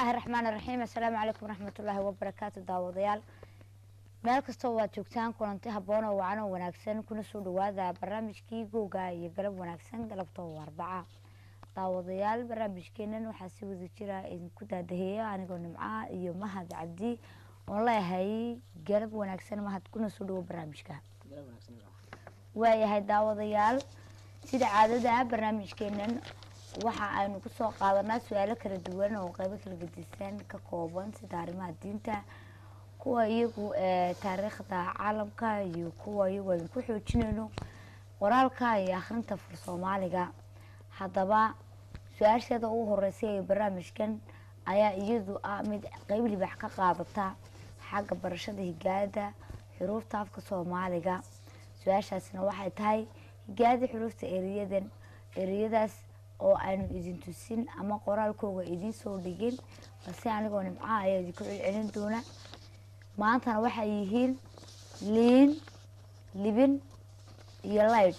bismillaahi raxmaan raxiim assalaamu calaykum waraxmatullaahi wabarakaatu daawadayaal meel kastoo waad joogtaan kulanti habboon oo wacan oo wanaagsan kuna soo dhawaada barnaamijkii googa iyo galab wanaagsan galabta oo arbaca daawadayaal barnaamijkeenan waxaa si wada jira idinku daadaheeya anigoo nimca iyo mahad cabdi oon leeyahay galab wanaagsan mahad kuna soo dhawo barnaamijka waayahay daawadayaal sida caadada barnaamijkeenan waxa aynu kusoo qaadanaa su-aalo kala duwan oo qeybo kala gedisan ka kooban sida arrimaha diinta kuwa iyagu taariikhda caalamka iyo kuwa iyagu aynu ku xoojinayno qoraalka iyo akhrinta fur soomaaliga haddaba su-aasheeda ugu horeysay ee barnaamijkan ayaa iyadu ah mid qeyb libax ka qaadata xagga barashada higaada xuruufta afka soomaaliga su-aashaasina waxay tahay higaada xuruufta ereyadan ereyadaas oo aynu idin tusin ama qoraalkooga idiin soo dhigin balse anigoo nimcaha ayaa idinku celcelin doona maantana waxay yihiin liin libin iyo light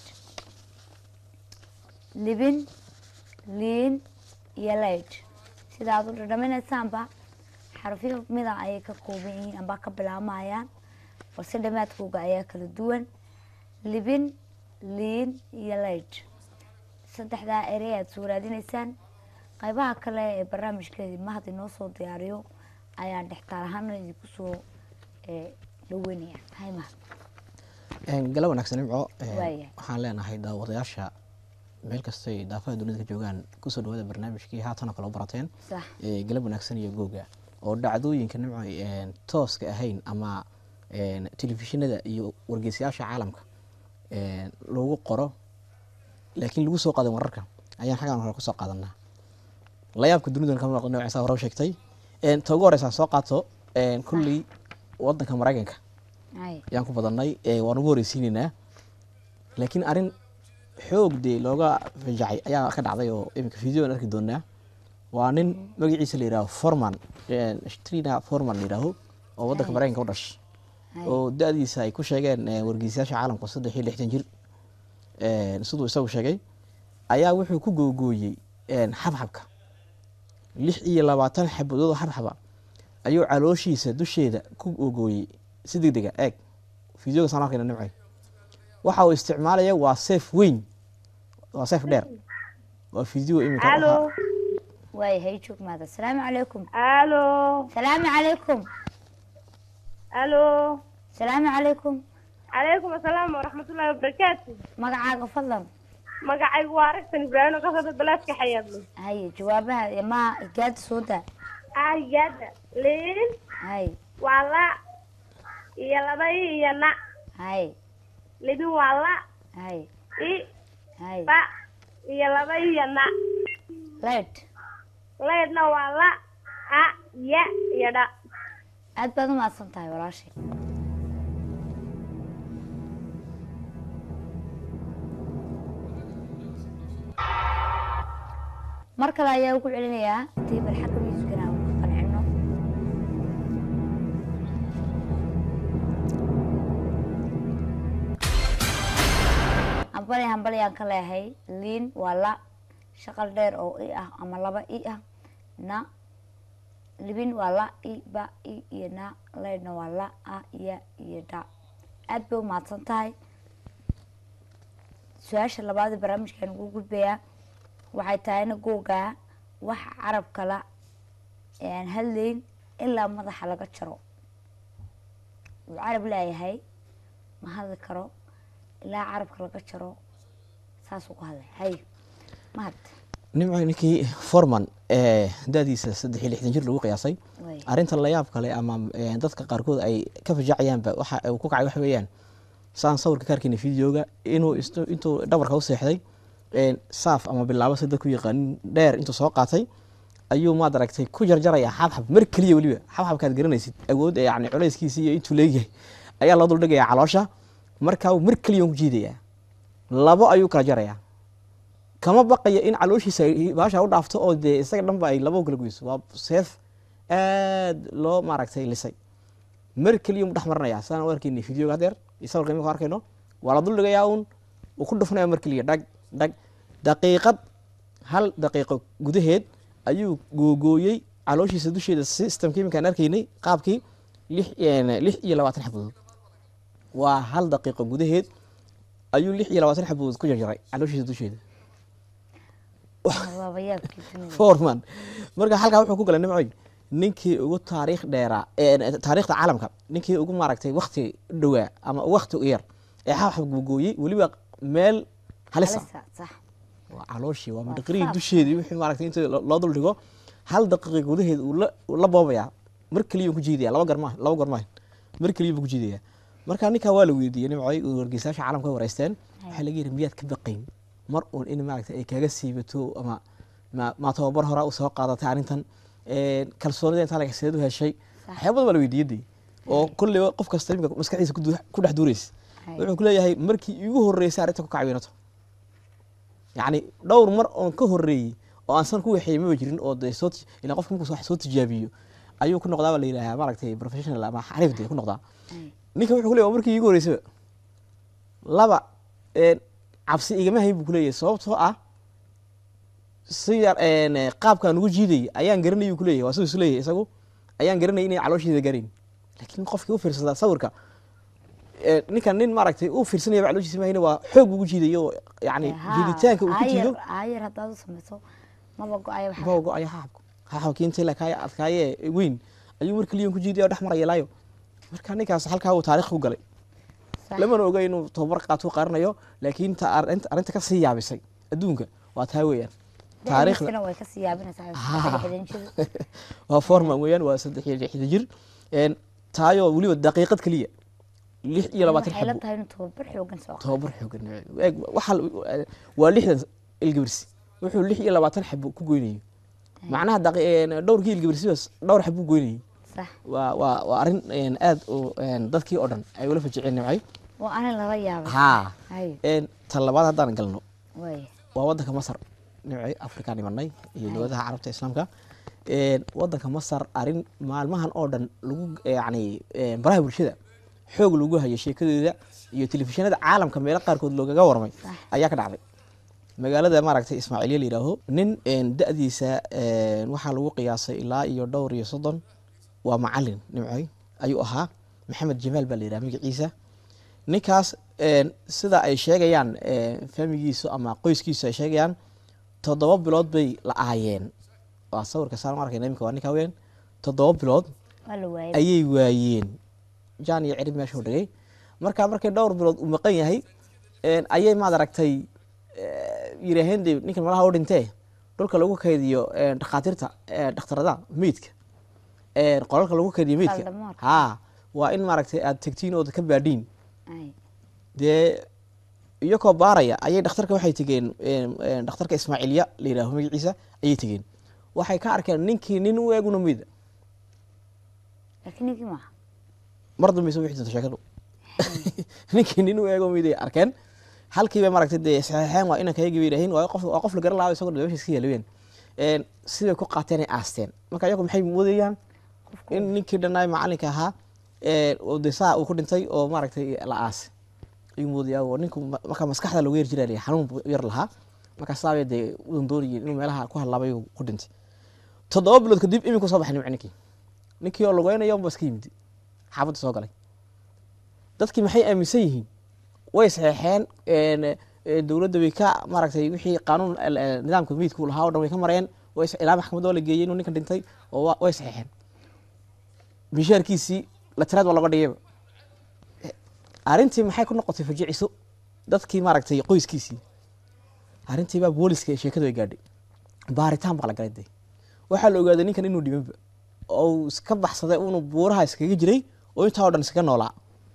libin liin iyo light sida aad u dhadhaminaysaanba xarafyo mida ayay ka kooban yihiin amba ka bilaamayaan balse dhamaadkooga ayaa kala duwan libin liin iyo light saddexdaa erey aad soo raadinaysaan qeybaha kale ee barnaamijkeedi mahad inoo soo diyaariyo ayaan dhextaal ahaana idinku soo dhaweynaya hay mahad gala wanaagsan nimco Waaya. waxaan leenahay daawadayaasha meel kastay daafaha dunida ka joogaan kusoo dhawaada barnaamijkii haatanoo kale u barateen sax ee galab wanaagsan iyo googa oo dhacdooyinka nimco een tooska ahayn ama een telefishinada iyo wargeysayaasha caalamka een lagu qoro laakiin lagu soo qaadan wararka ayaan xaggan hore kusoo qaadanaa layaabka dunidan kama noqon noocaasa hore u sheegtay een ta ugu horeysa soo qaato een kulley wadanka maraykanka hay ayaan ku badannay ee waan ugu horeysiinaynaa laakiin arrin xoog dee looga fajacay ayaa ka dhacday oo iminka video aan arki doonaa waa nin magaciisa la yidhaaho forman trina forman la yidhaaho oo waddanka Hay. maraykanka u dhashay hay oo da-diisa ay ku sheegeen eh, wargeysayaasha caalamka saddex iyo lixdan jir eh, siduu isagu sheegay ayaa wuxuu ku googooyey eh, xabxabka lix iyo labaatan xabadood oo xabxaba ayuu calooshiisa dusheeda ku googooyey si degdega eeg fideoga saan arkayna nimcay waxa uu isticmaalaya waa seef weyn waa seef dheer waa fideo iminka الو waayahay joog mahad assalaamu calaykum الو salaamu calaykum الو salaamu calaykum عليكم السلام ورحمة الله وبركاته magacaaga fadlan magacaygu waa aragtan ibraahim oo ka soo balaadka xayaadlo haye jawaabaha ma higaada soo daa aayada liin hay waa la iyo laba i iyo na hay libin waa la hay i hay ba iyo laba iyo na light leydna waa la a ya iyo dha aad baad u mahadsan tahay walaashay mar kale ayaa ugu celinayaa table xagga miiskana aan ku qancino hambali hambali aan ka leeyahay liin waa la shaqal dheer oo i ah ama laba i ah na libin waa la i ba i iyo na leydna waa la a ya iyo dha aad bay u mahadsan tahay su-aasha labaad ee barnaamijkaan ugu gudbayaa waxay tahayna googaa wax carab kala ee aan hadlayn ilaa madaxa laga jaro uu carab leeyahay ma hadli karo ilaa carabka laga jaro saasuu ku hadlay hay mahad nimco ninkii forman ee da-diisa saddex iyo lixdan jir lagu qiyaasay way arrinta layaab kale ama eh, dadka qaarkood ay ka fajacayaanba waxa uu ku kacay waxa weeyaan saan sawirka ka arkayna videoga inuu istu- intuu dhabarka u seexday een, saaf ama bilaabo sida ku yaqaanin dheer intuu soo qaatay ayuu maad aragtay ku jarjaraya xabxab mar keliya weliba xabxabkaad garanaysid awood ee yani culayskiisa iyo intuu leeyahay ayaa loo duldhigaya caloosha markaa mar keliya ku jiidaya labo ayuu kala jaraya kama baqaya in calooshiisa ay baasha u dhaafto oo dee isaga dhanba ay labo kala goyso waa seef aad loo maaragtay lisay mar keliya mu dhex maranaya saan u arkayna videoga hadeer iyo sawirka imika arkayno waa la duldhigayaa uun uu ku dhufanaya mar keliya dhag dhag daqiiqad hal daqiiqo gudaheed ayuu googooyey calooshiisa dusheeda systemka iminkaan arkaynay qaabkii lix lix iyo labaatan xabadood waa hal daqiiqo gudaheed ayuu lix iyo labaatan xabadood ku jarjaray calooshiisa dusheeda waaba yaabkii dunida forman marka halkaa wuxuu ku galay nimcoy ninkii ugu taariikh dheeraa ee taariikhda caalamka ninkii ugu maaragtay wakti dhowaa ama wakti u yar ee xabxab googooyey weliba meel halisa halisa sax waa calooshii waa Waa madhaqirihii faaf. dusheedii wixii maaragtay inta lo- loo dul dhigo hal daqiiqa gudaheed uu la- uu la boobayaa mar keliya ku jiidaya laba garma laba garmaahin mar keliya buu ku jiidaya marka ninkaa waa la weydiiyey nimcoy uu wargeysayaasha caalamka way wareysteen waxaa laga yidhi miyaad ka baqayn mar uun in maaragtay ay kaga siibato ama ma ma tababar horaa usoo qaadatay arrintan Een, kalsoonida intaa laga seed u heshay Sax. waxyaaba badan baa la weydiiyadii oo kolleyba qof kasta imika maskaxdiisa ku du- ku dhex duuraysa Hay. wuxuu ku leeyahay markii iigu horreysay arrinta ku kacweynato yacni dhowr mar oon ka horreeyey oo aan san ku waxeeyey maba jirin oo dee soo ti- ilaa qofka markuu wax soo tijaabiyo ayuu ku noqdaa baa la yidhahaa maaragtay professional ama xariif dee ku noqdaa Hay. ninka wuxuu ku leeyahay waa markii iigu horreysaba laba een, cabsi igama hayn buu ku leeyahay sababtoo ah si yar een, eh, qaabkaan ugu jiidayay ayaan garanayay ku leeyahay waa siduu isu leeyahay isagu ayaan garanayay inay caloosheeda gaarayn laakiin qofkii u fiirsadaa sawirka eh, ninkan nin maaragtay u fiirsanaya calooshiisa mahayna waa xoog ugu jiidayo oo yacni Haa, jiiditaanka uu ku aayar- jiido aayar haddaad u samayso maba go-ayo waxa baa go-aya xaxabka xaxabkii intii lakaaye adkaaye weyn ayuu mar keliya ku jiidaya oo dhex maraya laayo marka ninkaas halkaa uu taariikh ku galay Sax. lamana oga inuu tababar qaatuu qaranayo laakiin ta arrinta arrinta ka sii yaabisay adduunka waa taa weeyaan taariikhda Da'diisana way ka sii yaabinaysaa Haa. xidhan jir waa forman weeyaan waa saddex iyo lixda jir Een, taayoo weliba daqiiqad keliya lix iyo labaatan waxay la xabo tahay inuu tababar xoogan soo qaado tababar xoogan eeg waxaa la- waa lixdan ilgibirsi wuxuu lix iyo labaatan xabo ku goynayay macnaha daqi- een, dhowrkii ilgibirsibaas dhowr xabo ku goynayay sax waa waa waa arrin een, aad u een, dadkii oo dhan ay ula fajiceen nimcay waa anin lala yaabay haa hay Een, tan labaad haddaan galno way waa wadanka masar nimcay afrikaan imanay iyo dowladaha carabta islaamka Een, wadanka masar arrin maalmahan oo dhan lagu yani een, baraha bulshada xoog lagu hayo sheekadeeda iyo telefishinada caalamka meelo qaarkood loogaga warmay Sax. ayaa ka dhacday magaalada maaragtay ismaaciiliya la yidhaaho nin een, da-diisa een, waxaa lagu qiyaasay ilaa iyo dhowr iyo soddon waa macalin nimcoy ayuu ahaa maxamed jamaal baa la yidhaha magaciisa ninkaas een, sida ay sheegayaan een, faamigiisu ama qoyskiisu ay sheegayaan toddoba bilood bay la aayeen waa sawirka saan arkayna iminka waa ninkaa weyn toddoba bilood waa la waayay ayay waayeen jaan iyo cirib meeshuu dhigay marka markay dhowr bilood uu maqan yahay een, ayay maad aragtay eh, yidhaaheen dee ninkan malaha u dhintee dhulka lagu kaydiyo een, dhakhaatiirta eh, dhakhtarada meydka een, qolalka lagu kaydiyo meydka Saldamaarka. haa waa in maaragtay aad tegtiin ood ka baadhiin Hay. dee iyakoo baaraya ayay dhakhtarka waxay tegeen een, een, dhakhtarka ismaaciilya la yidhaaho magaciisa ayay tegeen waxay ka arkeen ninkii nin u eeguna meyda laakiin ninkii maaha mar dambeysa wixii jirta sheekadu ninkii nin u eego meyday arkeen halkiiba maaragtay dee saxeexeen waa inanka yagi bay yidhaaheen waa qof waa qof la garan lahaa isagoo meesha iska yaalaween een siday ku qaateen ay aasteen marka iyagu maxay moodayaan qofku in ninkii dhannaay macalinka ahaa ee oo dee saa uu ku dhintay oo maaragtay la aasay ayuu moodayaa oo ninku ma- marka maskaxda looga yar jiraa xanuun buu yar lahaa marka saabay dee udan doonayeen inuu meelaha ku hadlaabay uu ku dhintay toddoba bilood kadib iminku soo baxay nimci ninkii ninkii oo lugeynayo unba iska yimid xaafadda soo galay dadkii maxay aaminsan yihiin way saxeexeen een, ee, dowladda way ka maaragtay wixii qaanuun el- el- nidaamka miidku lahaa oo dhan way ka mareen way s- ilaa maxkamadda waa la geeyey inuu ninkan dhintay oo wa- way saxeexeen mishaarkiisii la tiraad waa laga dhigayba arrintii maxay ku noqotay fajiciso dadkii maaragtay qoyskiisii arrintii baa booliska ee sheekadu ay gaadhay baaritaan baa la galay dee waxaa la ogaaday ninkan inuu dhimanba oo uu iska baxsaday unu buuraha iskaga jiray oo intaa oo dhan iskaga noolaa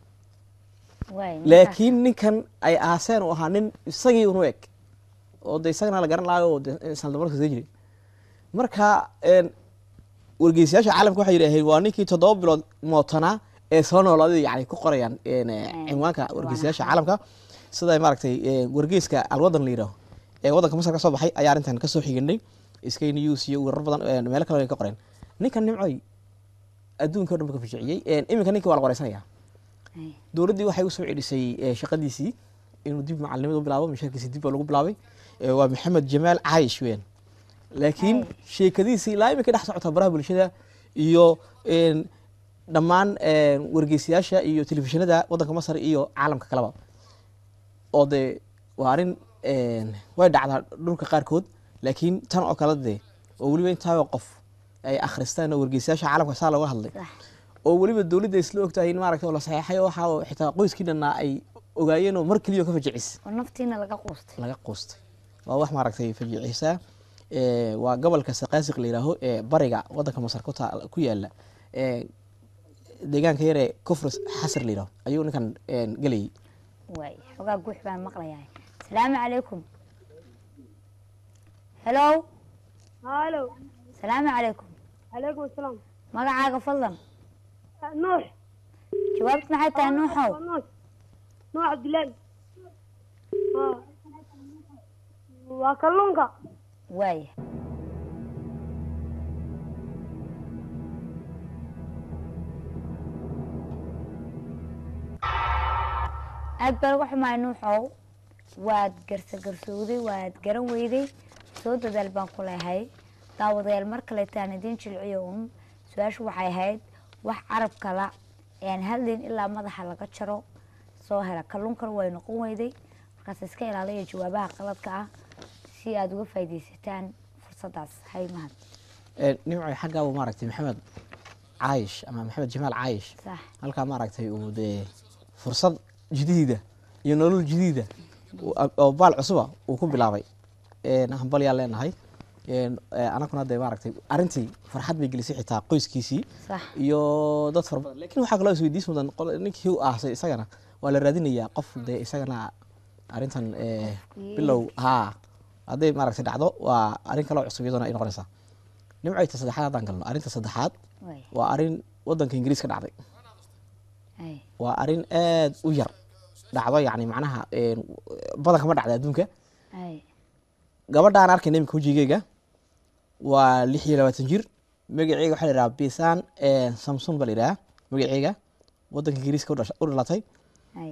waay laakiin ninkan ay aaseen uu ahaa nin isagii unu eg oo de isagana la garan lahayo oo de sandamarka iskaga jiray marka een, wargeysayaasha caalamka waxay yidhaaheen waa ninkii toddoba bilood mootanaa ee soo noolaaday yani ku qorayaan een, eh, Mm, cinwaanka ciwaan wargeysayaasha ahaan. caalamka sida maaragtay eh, wargeyska alwadan la yidhaaho ee waddanka masar ka soo baxay ayaa arrintan kasoo xiganay sky news iyo warar badan eh, meelo kale ay ka qoreen ninkan nimcoy adduunka o dhan ba ka fijiciyey Een, iminka ninkii waa la qoreysanaya Hay. dowladdii waxay usoo celisay eh, shaqadiisii inuu dib macalinimada u bilaabo mishaarkiisii dib baa lagu bilaabay Eh, waa maxamed jamaal caayish weyn laakiin Ay. sheekadiisii ilaa imika dhex socota baraha bulshada iyo een, dhammaan een, wargeysayaasha iyo telefishinada waddanka masar iyo caalamka kaleba oo dee waa arrin een, way dhacdaa dhulka qaarkood laakiin tan oo kale dee oo weliba intaaba qof ay akhristaan oo wargeysayaasha caalamka saa looga hadlay sax oo weliba dowladda isla ogtahay in maaragtay oo la saxeexay oo waxa oo xitaa qoyskii dhannaa ay ogaayeen oo mar keliya ka fajicis oo naftiina laga quustay laga quustay waa wax maaragtay fajiciisa ee, waa gobolka saqaasiq la yidhaaho ee bariga waddanka masar ku taal- ku yaala ee, deegaanka yaree kufris xasar la yidhaho ayuu ninkan een, gelayay waay xogaa guux baan maqlayahay salaamu calaykum helow halo salaamu calaykum calaykum asalaam magacaaga fadlan nuux jawaabtu maxay tahay nuuxow waa nuux nuux cabdillaahi Ha. waa kalluunka waaya aad baa lagu xumaay nuuxow waad garsagarsoowday waad garan weyday soo dadaal baan ku leehay daawadayaal mar kaleetaan idiin jilciyo un su-aashu waxay ahayd wax carab kala aan hadlayn ilaa madaxa laga jaro soo hela kalluunkan way noqon weyday markaas iska ilaaliya jawaabaha qaladka ah si aada uga faaidaysataan fursadaas hay mahad Een, nimcay xaggaabu maaragtay maxamed caayish ama maxamed jamaal caayish sax halkaa maaragtay uu dee fursad jadiida iyo nolol jadiida uu- oo baal cusuba uu ku bilaabay Een, hambalyaan leenahay Een, ee, anaguna dee maaragtay arrintii farxad bay gelisay xitaa qoyskiisii sax iyo dad fara badan laakiin waxaa kaloo isweydiis mudan qol- ninkii u aasay isagana waa la raadinayaa qof dee isagana arrintan ee, Qofkii- bilow haa hadday maaragtay dhacdo waa arrin kaloo cusub iyaduna ay noqonaysaa nimcayta saddexaad haddaan galno arrinta saddexaad way waa arrin waddanka ingiriis ka dhacday ay waa arrin aad u yar dhacdo yacni macnaha een, badanka ma dhacda adduunka ay gabadhaan arkayna imika wejigeyga waa lix iyo labaatan jir magaceega waxaa la yidhaha bisan samson baa la yidhaha magaceega waddanka ingiriiska u dhasha- u dhalatay ay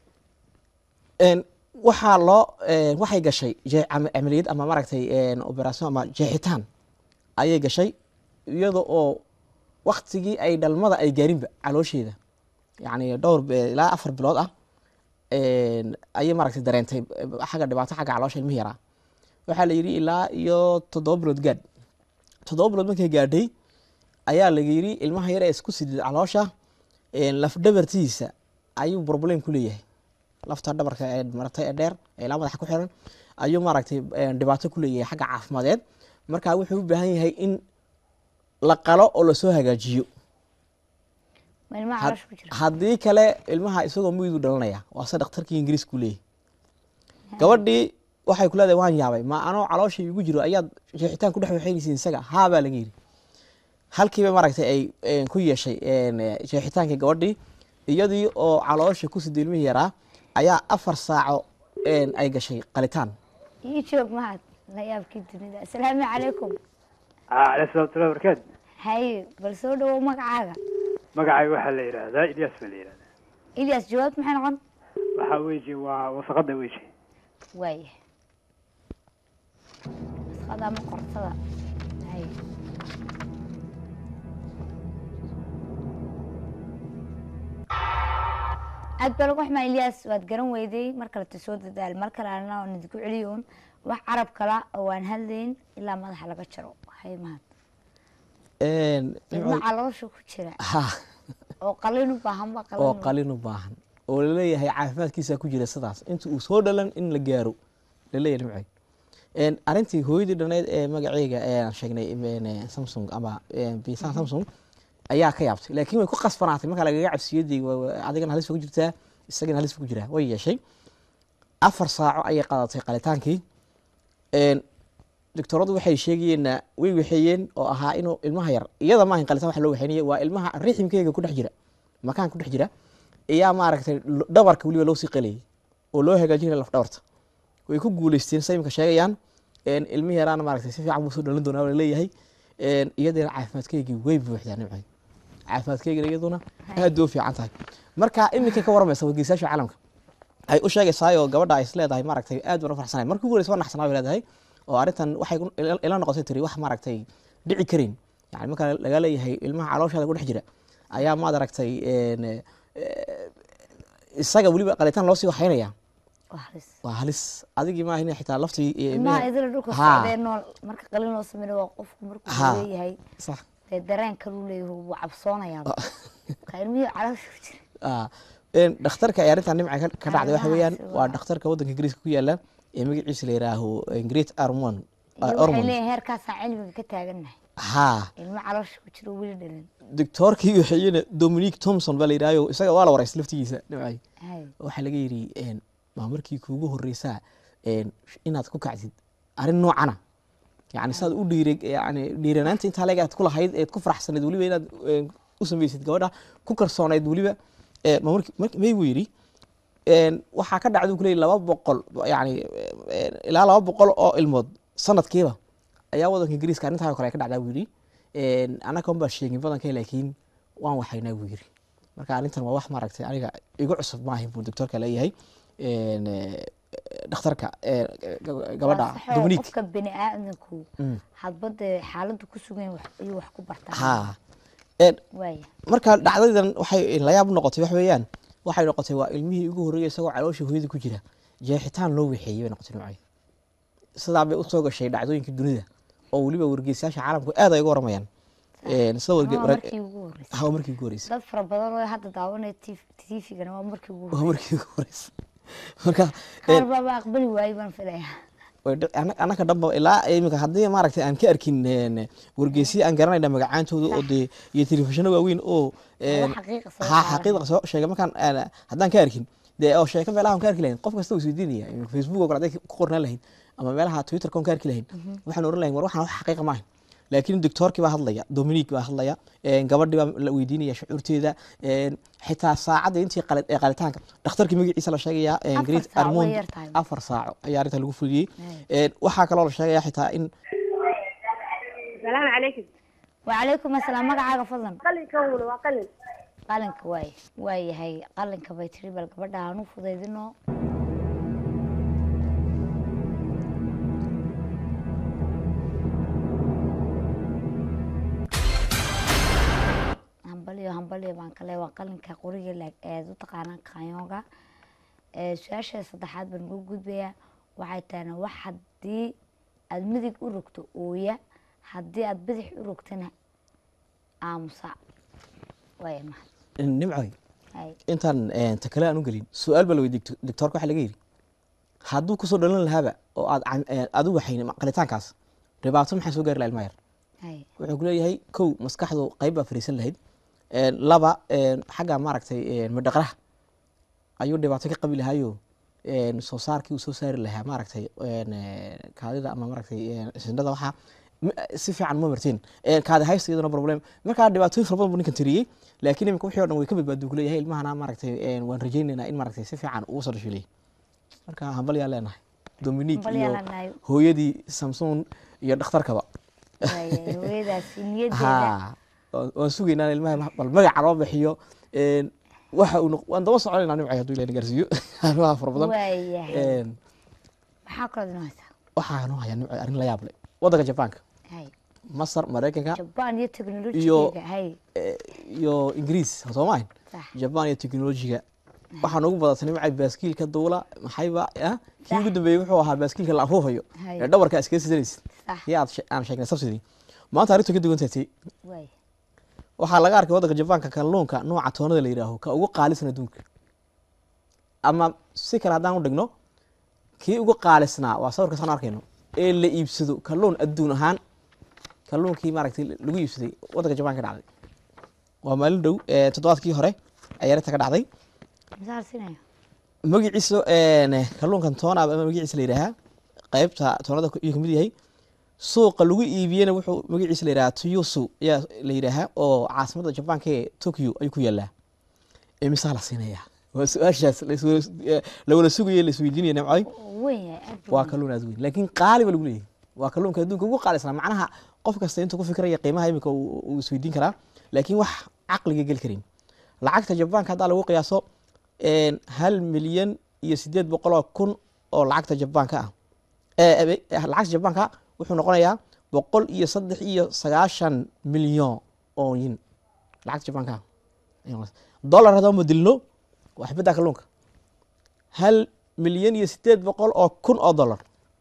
Een, waxaa loo een, waxay gashay jee- cam- camaliyad ama maaragtay een, operation ama jeexitaan ayay gashay iyada oo waktigii ay dhalmada ay gaarinba caloosheeda yacni dhowr be- ilaa afar bilood ah een, ayay maaragtay dareentay eh, xagga dhibaato xagga caloosha ilmihi yaraa waxaa la yidhi ilaa iyo toddoba bilood gaadh toddoba bilood markay gaadhay ayaa laga yidhi ilmaha yar ee isku sidid caloosha een, lafdhabartiisa ayuu problem ku leeyahay lafta dhabarka ee maratay ee dheer ee ilaa madaxa ku xiran ayuu maaragtay een, dhibaato ku leeyahay xagga caafimadeed marka wuxuu u baahan yahay in la qalo oo lasoo hagaajiyo ma ilmaha Had- caloosha ku jira haddii kale ilmaha isagoo muydu dhalanaya waa se dhakhtarkii ingiriis ku leeyahay gabadhii waxay ku leedahay waan yaabay ma anoo caloosha igu jiro ayaad jeexitaan ku dhex waxaynaysiin isaga haa baa laga yidhi halkiiba maaragtay ay een, ku yeeshay een, eh, jeexitaankii gabadhii iyadii oo caloosha ku sida ilmihii yaraa ayaa afar saaco een, ay gashay qalitaan ii joog mahad la yaabkii dunida asalaamu calaykum aleyh salaamatullahi barakaatu haye bal soo dhawow magacaaga magacay waxaa la yidhaahdaa ilyas baa la yidhahdaa ilyas jawaabtu maxay noqon waxaa weji waa wasaqada weji waaya masqada ama qortada haye aad baa lagu xumaa ilyas waad garan weyday mar kaleta soo dadaal mar kale ana oon idinku celiyoon wax carab kala oo aan hadlayn ilaa madaxa laga jaro haye mahad Een, ilma caloosha ku jira ha oo qalin u baahan ba qalin oo u- qalin u baahan oo laleeyahay caafimaadkiisa ku jira sidaas inta uu soo dhalan in la gaaro laleeyahay nimcay Een, arrintii hooyadii dhaneyd ee magaceega ee aan sheegnay een, eh, samsung ama een, bisan samsung ayaa ka yaabtay laakiin way ku qasbanaatay marka lagaga cabsiyadii adigana halis ku jirtaa isagana halis ku jiraa way yeeshay afar saaco ayay qadatay qalitaankii Een, doctoradu waxay sheegayeenna way waxeeyeen oo ahaa inuu ilmaha yar iyada maahan qalitaan wax loo waxeynaya waa ilmaha riximkeega ku dhex jira makaan ku dhex jira ayaa maaragtay lo- dhabarka weliba loo sii qalayay oo loo hagaajinaya laf dhabarta way ku guuleysteen say imika sheegayaan een, ilmihi yaraana maaragtay si fiican buu soo dhalin doonaa la leeyahay Een, iyadana caafimaadkeygii way buuxdaa nimcay caafimaadkeygina iyaduna aad bay u fiican tahay marka iminka ka waramaysa wargeysayaasha caalamka ay u sheegaysaayoo gabadha ay is leedahay maaragtay aad baan u farxsanahay markii ugu horeysa waa naxsanaa bay leedahay oo arrintan waxay ku- ila ila noqotay tiri wax maaragtay dhici karin yani marka laga leeyahay ilmaha calooshaada ku dhex jira ayaa maad aragtay een, eh, isaga weliba qalitaan loo sii waxaynaya waa halis waa halis adigii maaha in xitaa laftii iyo ilmaha ilmihii- idila dhulka Haa. socdee nool marka qalin loo sameeyo waa qofku markuu Haa. leeyahay sax dee dareen kaluu leeyahay wuu cabsoonayaa marka ilmihii caloosha ku jira Ah, een, dhakhtarka ay arrintan dhinaca ka- ka dhacday waxa weeyaan Arrimahaasi waa waa- dhakhtarka waddanka ingiriiska ku yaala ee magaciisa la yihaaho great armon iyo waxay ormond leeyihin heerkaasaan cilmiga ka taagannahay haa ilmo caloosha ku jira oo weli dhalin doctoorkii waxayena dominic thomson baa la yidhahyo isaga waa la waraystay laftigiisa dhimcay hay waxaa laga yidhi een, maa markii kuugu horreysaa een, inaad ku kacdid arrin noocana yani saad u dhiire yani dhiiranaanta intaa leeg aad ku lahayd eed ku faraxsanayd weliba inaad een, u samaysid gabadha ku karsoonayd weliba ee, ma marki- marki- may buu yidhi een, waxaa ka dhacday kuley laba boqol yani een, ilaa laba boqol oo ilmood sanadkiiba ayaa wadanka ingiriiska arrintaa oo kale ay ka dhacdaa buu yidhi een, annaga un baa sheegin badanka laakiin waan waxaynaa buu yidhi marka arrintan waa wax maaragtay aniga igu cusub maahin buu doctorka leeyahay een, eh, dhakhtarka eh, gab- gabadha Waa sax oo dominic qofka bini aadamku Mm. hadba dee xaaladdu ku sugan yahay wax- ayuu wax ku bartaa ha Een, waaya marka dhacdadan waxay layaab noqotay wax weeyaan waxay noqotay waa ilmihii ugu horreeyay isagoo caloosha hooyada ku jira jeexitaan loo wixeeyey bay noqotay noocay sidaa bay usoo gashay dhacdooyinka dunida oo weliba wargeysayaasha caalamku aad ay uga waramayaan Een, sida warge- waa warag- markii ugu horreysay ha, waa markii ugu horreysay dad fara badan oo hadda daawanaya tvgana waa markii ugu waa horreysay markii ugu horreysay marka qaar een, baaba aqbali waayey baan filayaa way dhic- ana- annaka dhanba ilaa iminka haddii maaragtay aan ka arkin een, wargeysyo aan garanayna magacaantooda oo dee iyo telefishinno waaweyn oo een, Wax xaqiiqa soo ha saaran. xaqiiqa soo sheegay markaan aan- haddaan ka arkin dee oo sheeko meelaha aan ka arki lahayn qof kasta uu isweydiinaya iminka facebook oo kale hadday ku qornaan lahayn ama meelaha twitterka on ka arki lahayn waxaan oran lahayn war waxaan wax xaqiiqa maahan laakiin doctoorkii baa hadlaya dominic baa hadlaya een, gabadhii baa la weydiinaya shucuurteeda een, xitaa saacadda intii qali- ee qalitaanka dhakhtarkii magaciisa la sheegaya een, Afar great saac way armond yar tahay. afar saaco ayaa arrinta lagu fuliyey Hey. Een, waxaa kaloo la sheegaya xitaa in salaamu calaykum wacalaykum asalaam magacaaga fadlan qalinkan wula waa qalin qalinka waay waayahay qalinka bay tiri bal gabadha aan u fudaydino hambalyo hambalyo baan kale waa qalinka qoriga laag eed u taqaanaan kanyooga ee su-aasha saddexaad baan ugu gudbayaa waxay tahayna wax haddii aada midig u rogto ooya haddii aada bidix u rogtana aamusa waaya mahad nimcoy hay intaan een, ta kale aan u gelin su-aal baa la weydiiyey doctor- doctoorka waxaa laga yidhi hadduu kusoo dhalan lahaaba oo aad can- een, aad u waxayn qalitaankaas dhibaato maxaa soo gaari laha ilmaha yar hay wuxuu ku leeyahay kow maskaxdu qayb baa fariisan lahayd Een, laba een, xagga maaragtay een, madhaqraha ayuu dhibaato ka qabi lahaayo een, soo saarkii uu soo saari lahaa maaragtay een, ee, kaadida ama maaragtay een, sindhada waxaa ma- si fiican ma marteen Een, kaadi haysta iyaduna problem markaa dhibaatooyin fara badan buu ninkan tiriyey laakiin imika wixii o dhan way ka badbaadu ku leeyahay ilmahana maaragtay een, waan rajaynaynaa in maaragtay si fiican ugu soo dhasho leeyahay marka hambal yaa leenahay dominic Hambal iyo yaa leenahay. hooyadii samson iyo dhakhtarkaba waaya hooyadaasi niyadeeda ha waan waan sugaynaa in ilmaha bal magaca loo bixiyo een, waxa uu noq- waan daba soconaynaa nimcay hadduu ilaah na gaarsiiyo arrimaha fara badan waayahay Een, maxaa kaloo idin haysaa waxaa noo hayaa nimcay arrin la yaab leh waddanka jabaanka hay masar maraykanka jabaan iyo teknolojiga hay eh, iyo ingiriis soo maahin sax jabaan iyo teknolojiga waxaa noogu badatay nimcay baaskiilka duula maxayba ah, kii ugu dambeeyey wuxuu ahaa baaskiilka la afuufayo Hay. ee dhabarka iskaga sidanaysid sax iyo aad she- aan sheegnay subsidy maanta arrintu ka duwan tahay waay waxaa laga arkay waddanka jabaanka kalluunka nooca toonada la yidhaaho ka ugu qaalisan adduunka ama si kale haddaan u dhigno kii ugu qaalisnaa waa sawirka saan arkayno ee la iibsado kalluun adduun ahaan kalluunkii maaragtay lagu iibsaday waddanka jabaanka ka dhacday waa maalin dhow ee toddobaadkii hore ayaa arrinta ka dhacday misaal sinaya magaciisa een, kalluunkan toona ama magaciisa la yidhaahaa qaybta toonada ayuu kamid yahay suuqa lagu iibiyena wuxuu magaciisa la yidhahaa tuyusu ayaa la yidhaahaa oo caasimadda jabaanka ee tokyo ayuu ku yaalaa imisaa la siinayaa waa su-aashaas laiswa- eh, lawada sugaya laisweydiinaya nimcoy weyn yahay aad buu waa weyn. kalluun aad weyn laakiin qaali ba lagu leeyahay waa kalluunka adduunka ugu qaalisnaa macnaha qof kasta intuu ku fikiraya qiimaha imika uu uu isweydiin karaa laakiin wax caqliga geli karin lacagta jabaanka haddaa lagu qiyaaso een, hal milyan iyo sideed boqoloo kun oo lacagta jabaanka ah eh, eh, eh, lacagta jabaanka wuxuu noqonayaa boqol iyo saddex iyo sagaashan milyan oo yin lacagta jabaanka ayay noqonaysaa. dollar haddaan bedilno waa xibadda kalluunka hal milyan iyo sideed boqol oo kun oo dollar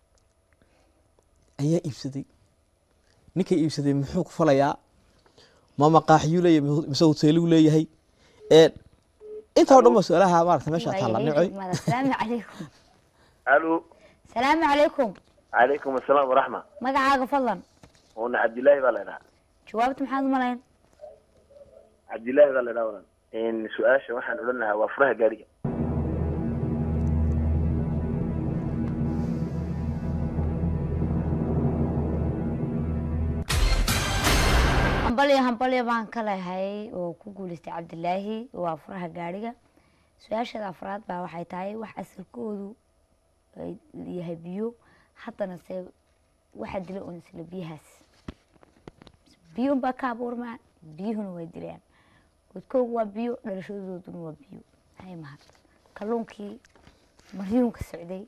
ayaa iibsaday ninkay iibsaday muxuu ku falayaa ma maqaaxiyuu leeyahay mise hoteeluu leeyahay ee intaa o dhan ba su-aalaha maarata meesha taalla Waayahay, nicoy degmada. salaamu calaykum الو salaamu calaykum عليكم السلام ورحمة magacaaga fadlan وانا عبد الله بالله jawaabta maxaad u malayn عبد الله بالله ولا ان سؤال waxaan odhanahaa waa furaha gaariga hambalyo hambalyo baan ka lehay oo ku guuleystay cabdilaahi waa furaha gaariga su-aasheeda afraad baa waxay tahay wax asalkoodu ay yahay biyo haddana se waxaa dila un isla biyahaas biyo unbaa ka abuurmaan biyuhuna way dilaan godkoogu waa biyo dhalashadooduna waa biyo hay mahad kalluunkii maryuunka socday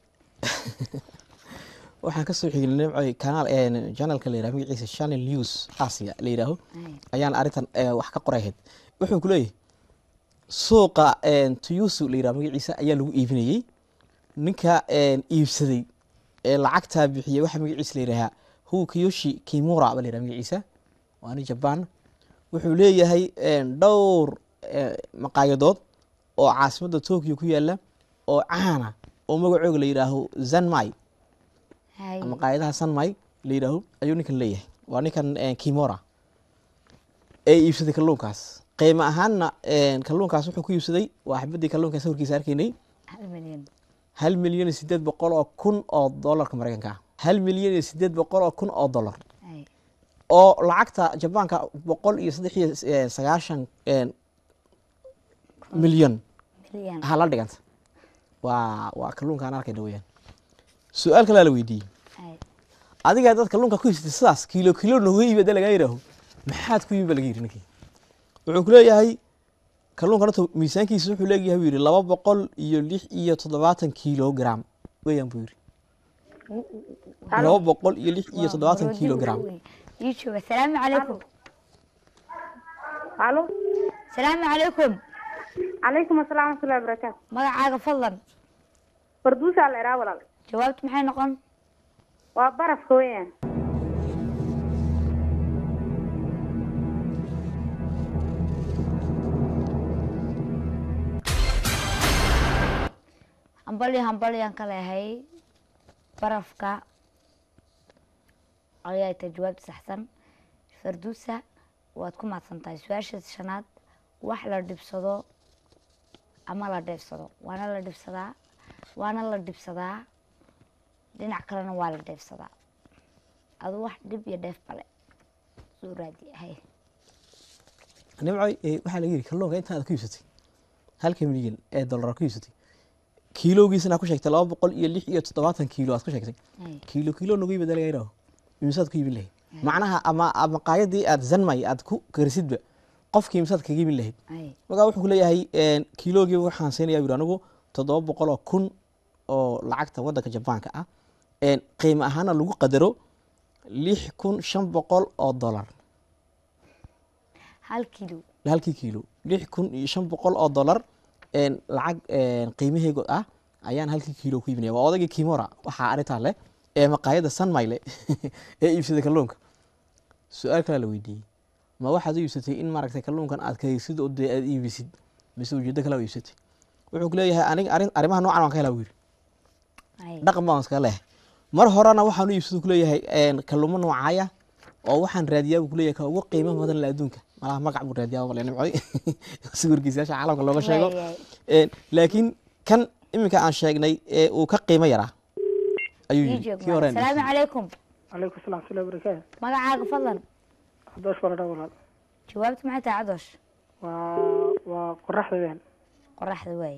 waxaan kasoo xignay nimcoy kanaal janalka la yiraha magaciisa channel news asia la yidhaaho Ay, ayaan arrintan eh, wax ka qoray ahayd wuxuu ku leeyahay suuqa tuyusu la yiraha magaciisa ayaa lagu iibinayey ninka eh, iibsaday ee lacagtaa bixiyey waxaa magaciisa la yidhahaa hu kiyoshi kimura ba la yiraha magaciisa waa nin jaban wuxuu leeyahay eh, dhowr eh, maqaayadood oo caasimadda tokyo ku yaala oo caana oo magacooga la yidhaaho zanmai hay maqaayadaha sanmay la yidhaaho ayuu ninkan leeyahay waa ninkan eh, kimora ee iibsaday kalluunkaas qiimo ahaanna eh, kalluunkaas wuxuu ku iibsaday waa xibadii kalluunka sawirkiisa arkaynay hal milyan hal milyan iyo sideed boqol oo kun oo dollarka maraykanka ah hal milyan iyo sideed boqol oo kun oo dollar hay oo lacagta jabaanka boqol iyo saddex iyo eh, sagaashan eh, milyan milyan ha la dhiganta waa waa kalluunka aan arkayna weyaan su-aal kalaa la weydiiyey hay adigaa dad kalluunka ku histay sidaas kiilo kiilo nooga iibi hadii lagaa yidhaaho maxaad ku iibi ba laga yidhi ninkii wuxuu ku leeyahay kalluunka horta miisaankiisa wuxuu leeyahay buu yidhi laba boqol iyo lix iyo toddobaatan kilogram weeyaan buu yidhi laba boqol iyo lix iyo toddobaatan kilogram ii jooga salaamu calaykum alo salaamu calaykum calaykum asalaam waraxmatullahi wabarakaatu magacaaga fadlan farduusaa la idhaa walaal jawaabtu maxay noqon waa barafka weeyaan hambalyo hambalyaan ka lehay barafka ayaa tahay jawaabta saxsan farduusa waad ku mahadsan tahay su-aasha shanaad wax la dhibsado ama la dheefsado waana la dhibsadaa waana la dhibsadaa dhinac kalena waa la dheefsadaa adu wax dhib iyo dheef bale soo raadi hay nimcoy eh, waxaa laga yidhi kalluunka intaad ku iibsatay halka milyan ee dollar ku iibsatay kiilowgiisana ku sheegtay laba boqol iyo lix iyo toddobaatan kiilo aad ku sheegtay hay kiilo kiilo nagu iibada laga yidhaaho imisaad ku iibin lahayd macnaha ama ama qaayadii aad zanmay aad ku karisidba qofkii imisaad kaga iibin lahayd hay markaa wuxuu ku leeyahay kiilogii waxaan siinayaa yidhi anigu toddoba boqol oo kun oo lacagta waddanka jabaanka ah een, qiimo ahaana lagu qadaro lix kun shan boqol oo dollar hal kilo halkii kiilo lix kun iyo shan boqol oo dollar een, lacag een, qiimaheegu ah ayaan halkii kiilo ku iibinaya waa odaygii kimora waxaa arrintaa leh ee maqaayadda sanmayle ee iibsaday kalluunka su-aal kalaa la weydiiyey ma waxaad u iibsatay in maaragtay kalluunkan aad kaysid oo dee aad iibisid mise ujeeddo kale u iibsatay wuxuu ku leeyahay aniga arrin arrimaha noocan waan ka helaa buu yidhi hay dhaqan baan iskaga leeyahay mar horena waxaan u iibsadu kuleeyahay een, kalluumo noocaaya oo waxaan raadiyaa buu kuleeyahay ka ugu qiimo badan la adduunka malaha magac buu raadiyaa bale nimcoy sawirkiisayaasha caalamka looga sheego Waayahay. Een, laakiin kan iminka aan sheegnay ee uu ka qiimo yaraa ayuu ii yidhi joog kii hore aan salaamu calaykum calaykum salaam waraxmatullahi wabarakaatu magacaaga fadlan haddoosh baa la dhaa walaal jawaabtu maxay tahay cadoosh waa waa qoraxda weeyaan qoraxda waaye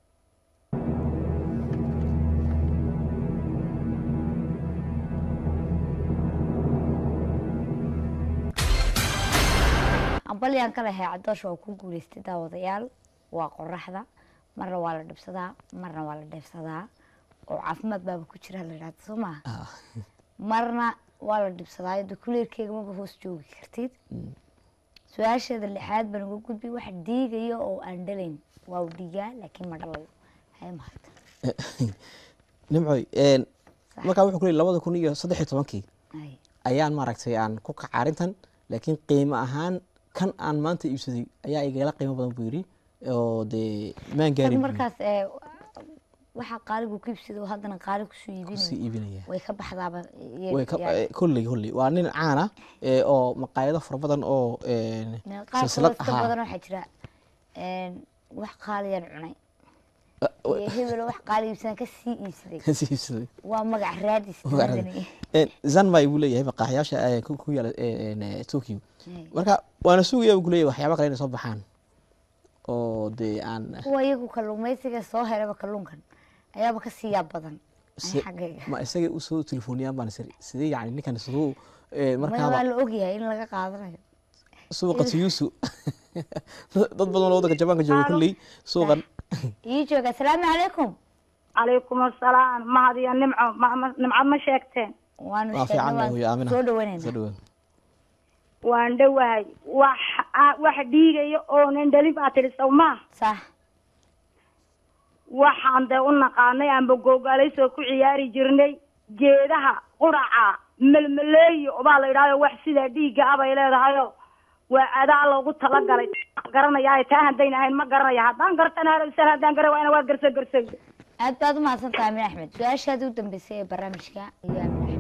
ambalyaan ka lehay cadoosh waa ku guuleystay daawadayaal waa qoraxda marna waa la dhibsadaa marna waa la dheefsadaa oo caafimaad baaba ku jira la yidhahda soo maaha Ah, marna waa la dhibsadaayo de kuleerkeega maba hoos joogi kartid su-aasheeda lixaad baan uga gudbi wax dhiigaya oo aan dhalayn waa u dhiigaa laakiin ma dhalayo hay mahad nimcoy een, markaa wuxuu ku leeyay labada kun iyo saddex iyo tobankii Hay. ayaan maaragtay aan ku kaca arrintan laakiin qiimo ahaan kan aan maanta iibsaday ayaa igala qiimo badan buu yidhi oo dee maan isaga gaarin buu markaas ee, waxa qaaligu ku iibsado oo haddana qaali kusoo kusii iibinayo iibinaya way ka baxdaaba iy- way ka yaa- eh, kolley kolley waa nin caan ah ee, oo maqaayado fara badan oo een, qaar silsilad kaloo iska ahaa badan waxaa jira een, wax qaaliyaan cunay Ah, wa- iyo hebelo wax qaali iibsadan ka sii iibsaday kasii iibsaday waa magac raadis Magac raadis. damadani. Een, zanmai buu leeyahay maqaaxiyaasha eh, ku ku yaala een, eh, tokyo Hay. marka waana sugaya buu ku leeyahay waxyaaba kale inay soo baxaan oo dee aan kuwa iyagu kalluumaysiga soo helaba kalluunkan ayaaba ka siiyaa badan Se- xaggayga ma isagay usoo telefooniyaan baan sir sidee yani ninkan siduu eh, maya waa markaaba la ogyahay in laga qaadanayo suuqa tiyuusu dad badan oo wadanka jabaanka jooga kulley suuqan ii jooga asalaamu calaykum calaykum asalaam mahad iyo nimco ma- ma- nimco ma sheegteen waanu waa sheegnay fiican hooyo waan aamina soo soo dhawanayna dhawaan waan dhowahay wax a- wax dhiigaya oonan dhalin baa tidhi sow maa sax waxaan dee u naqaanay aanba googaalaysoo ku ciyaari jirnay geedaha quraca melmeleeyo baa la yidhahdo wax sida dhiigga ah bay leedahayo waa adaa loogu talagalay garanaya taa haddayna ahayn ma garanaya haddaan gartana halowsan haddaan gara waana waa garso garso aad baad umahadsan tahay amin axmed su-aashaadii u dambeysay ee barnaamijka iyo amin axmed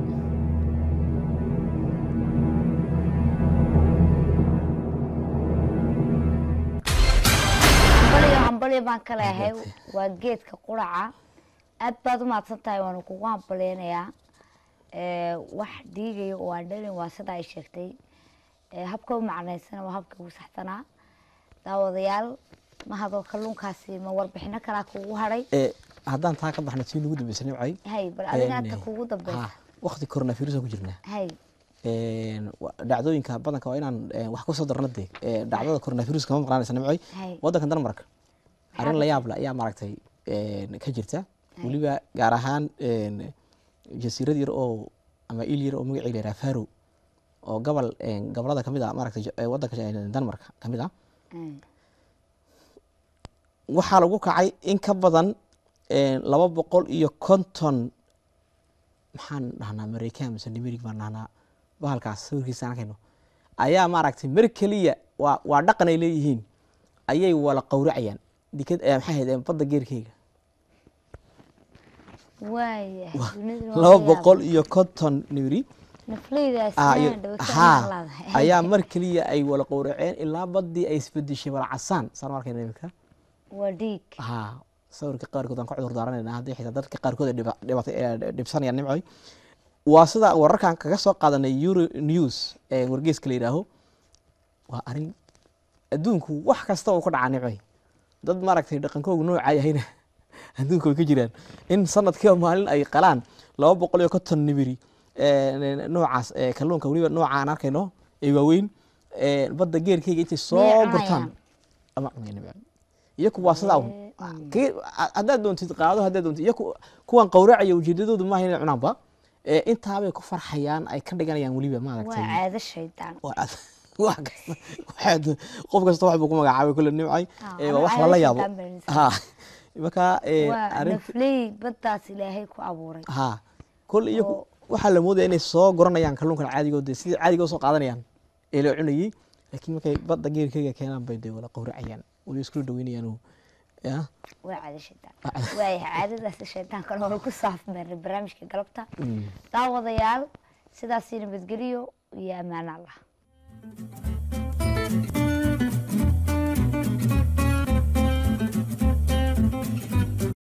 hambalyo hambalyo baan ka leehay waa geedka quraca aad baad umahadsan tahay waanu kugu hambalyeynayaa ee, wax dhiigaya oo aan dhalin waa sida ay sheegtay ee, habka u macnaysana waa habka ugu saxsanaa daawadayaal mahadoo kalluunkaasi ma warbixino kalaa kugu hadhay Eh, haddaan taa ka baxna tii nagu dambeysay nimcay hay bal adiga een, anta kugu dambeysa ha waqti coronavirus aan ku jirnaa hay Een, wa- dhacdooyinka badanka waa inaan eh, wax kusoo darno dee Eh, dhacdada coronavirus kama maqnaanaysa nimcay hay wadankan denmark arrin la yaab leh ayaa maaragtay een, ka jirta weliba gaar ahaan een, jasiirad yar oo ama il yar oo magaceeda la yidhaha faro oo gobol een, gobolada kamid ah maaragtay ja- eh, wadanka eh, denmark kamid ah hay. waxaa lagu kacay in ka badan een, laba boqol iyo konton maxaan dhahnaa mareykan mise nimerig baan dhahnaa bahalkaas sawirkiisa aan arkayno ayaa maaragtay mar keliya waa waa dhaqan ay leeyihiin ayay wala qowracayaan dikad eh, maxay ahayd eh, badda geerkeyga waaya duniduna waa laba ka boqol yaabay. iyo konton nimiri nafleydaas ah, iyo- inaan dhaweyso haa, aan laadahay. ayaa mar keliya ay wala qowraceen ilaa baddii ay isbedeshay wala casaan saan u arkayna imika waa dhiig haa sawirka qaarkood aan ka cudur daaranayna haddii xitaa dadka qaarkood ay dhiba- dhibatay ee dhibsanayaan nimcoy waa sida wararkan kaga soo qaadanay euro news ee wargeyska la yidhaaho waa arrin adduunku wax kasta uu ka dhacaa nimcoy dad maaragtay dhaqankoogu noocaa yahayna adduunka way ka jiraan in sanadkiiba maalin ay qalaan laba boqol iyo konton nimiri ee, noocaas ee, kalluunka weliba nooca aan arkayno ee waaweyn ee, badda geerkeyga intay soo Miyay gurtaan cunayaan? ama cunayaan nimco iyaku waa sidaa un Kii- haddaad doontid qaado haddaad doontid iyaku kuwan qowracaya ujeedadoodu maaha inay cunaanba ee, intaabay ku farxayaan ay ka dhiganayaan weliba waa maaragtay caado shaydaan waa ad- wax kasta waxaad- qof kasta wax buu ku magacaabay kule nimcay Ah, ee, ama waa wax caado lala yaabo shaydaan baa la ha marka ee, waa arrin nafley baddaas ilaahay ku abuuray ha kol iyagu waxaa la moodaya inay soo guranayaan kalluunkan caadigood dee sidii caadiga usoo qaadanayaan ee la cunayey laakiin markay badda geerkeyga keenaan bay dee wala qowracayaan waliba iskula dhaweynayaan ya waa caado shaydaan waaya caadadaasi shaydaankana hore ku saafmeernay barnaamijka galabta daawadayaal sidaasi nabadgeliyo iyo ammaan allah